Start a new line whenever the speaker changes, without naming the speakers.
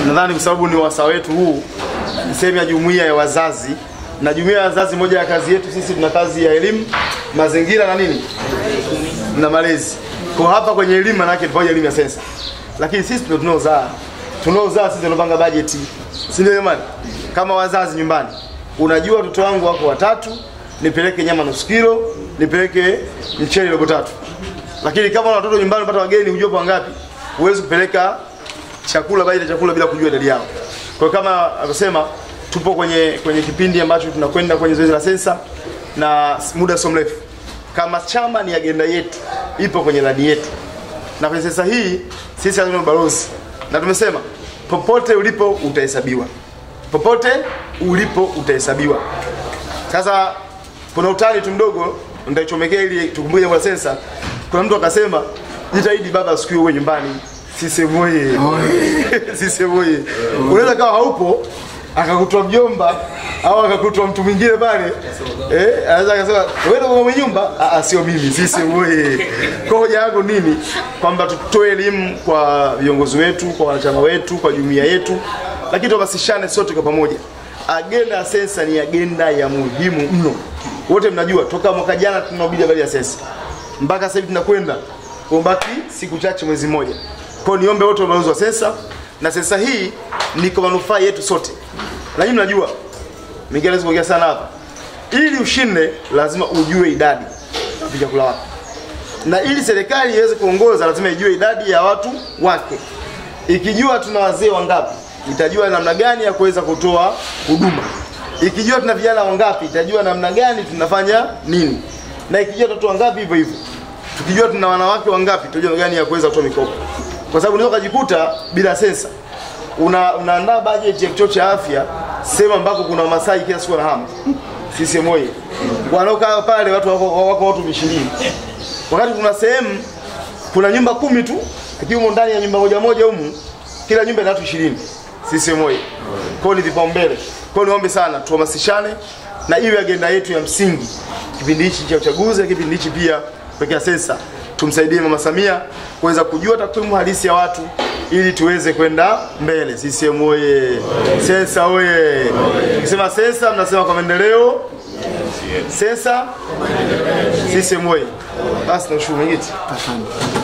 nadhani kwa sababu ni wasaa wetu huu, ni sehemu ya jumuiya ya wazazi, na jumuiya ya wazazi, moja ya kazi yetu sisi tuna kazi ya elimu, mazingira na nini na malezi. Kwa hapa kwenye elimu manake tufanye elimu ya sensa, lakini sisi ndio tunaozaa, tunaozaa sisi tunapanga bajeti, si ndio jamani? Kama wazazi nyumbani, unajua watoto wangu wako watatu, nipeleke nyama nusu kilo, nipeleke mchele robo tatu. Lakini kama una watoto nyumbani, unapata wageni, hujua kwa ngapi, huwezi kupeleka chakula bajeti ya chakula bila kujua idadi yao. Kwa hiyo kama alivyosema, tupo kwenye kwenye kipindi ambacho tunakwenda kwenye zoezi la sensa na muda sio mrefu kama chama ni agenda yetu, ipo kwenye ilani yetu, na kwenye sensa hii sisi lazima ni balozi, na tumesema popote ulipo utahesabiwa, popote ulipo utahesabiwa. Sasa kuna utani tu mdogo nitaichomekea ili tukumbuke jambo la sensa. Kuna mtu akasema jitahidi baba siku hiyo uwe nyumbani. Sisemu oye, sisemu oye. Unaweza kawa haupo akakutwa mjomba au akakutwa mtu mwingine pale eh, anaweza akasema wewe ndio mwenye nyumba. Ah, ah, sio mimi, sisi oye. Kwa hoja yangu nini? Kwamba tutoe elimu kwa viongozi wetu, kwa wanachama wetu, kwa jumuiya yetu, lakini tuhamasishane sote kwa pamoja. Agenda ya sensa ni agenda ya muhimu mno. Wote mnajua toka mwaka jana tunahubiri habari ya sensa mpaka sasa hivi tunakwenda kubaki siku chache, mwezi mmoja. Kwa hiyo niombe wote wabalozi wa sensa, na sensa hii ni kwa manufaa yetu sote, na nyinyi mnajua, mimi naweza kuongea sana hapa. Ili ushinde, lazima ujue idadi ya chakula wako, na ili serikali iweze kuongoza, lazima ijue idadi ya watu wake. Ikijua tuna wazee wangapi, itajua namna gani ya kuweza kutoa huduma. Ikijua tuna vijana wangapi, itajua namna gani tunafanya nini, na ikijua watoto wangapi, hivyo hivyo. Tukijua tuna wanawake wangapi, tutajua namna gani ya kuweza kutoa mikopo, kwa sababu unaweza ukajikuta bila sensa una, unaandaa bajeti ya kituo cha afya sehemu ambako kuna Wamasai kila siku wanahama CCM oyee, wanaokaa pale watu wako, wako watu ishirini wakati kuna sehemu kuna nyumba kumi tu, lakini humo ndani ya nyumba moja moja humu kila nyumba ina watu ishirini. CCM oyee! Kwa hiyo ni vipaumbele. Kwa hiyo niombe sana tuhamasishane na iwe agenda yetu ya msingi kipindi hichi cha uchaguzi, na kipindi hichi pia kuwekea sensa. Tumsaidie Mama Samia kuweza kujua takwimu halisi ya watu ili tuweze kwenda mbele. CCM oye! Sensa oye! Tukisema sensa, mnasema kwa maendeleo. Sensa CCM oye! Basi nashukuru mwenyekiti.
Asante.